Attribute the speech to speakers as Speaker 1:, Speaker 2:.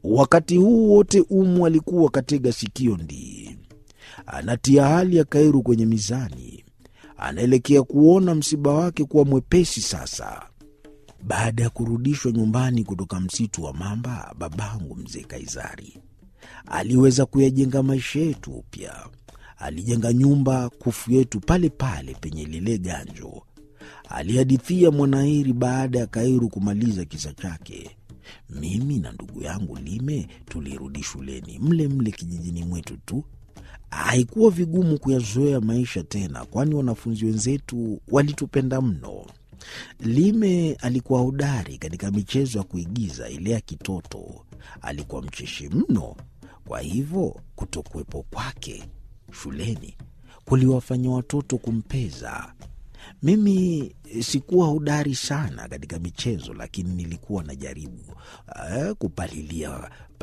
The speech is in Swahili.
Speaker 1: Wakati huu wote Umu alikuwa katega sikio ndii, anatia hali ya Kairu kwenye mizani, anaelekea kuona msiba wake kuwa mwepesi sasa. Baada ya kurudishwa nyumbani kutoka msitu wa mamba, babangu mzee Kaizari aliweza kuyajenga maisha yetu upya. Alijenga nyumba kufu yetu pale pale penye lile ganjo, alihadithia Mwanairi baada ya Kairu kumaliza kisa chake. Mimi na ndugu yangu Lime tulirudi shuleni mle mle kijijini mwetu tu. Haikuwa vigumu kuyazoea maisha tena, kwani wanafunzi wenzetu walitupenda mno. Lime alikuwa hodari katika michezo ya kuigiza ile ya kitoto. Alikuwa mcheshi mno, kwa hivyo kutokuwepo kwake shuleni kuliwafanya watoto kumpeza. Mimi sikuwa hodari sana katika michezo, lakini nilikuwa najaribu uh, kupalilia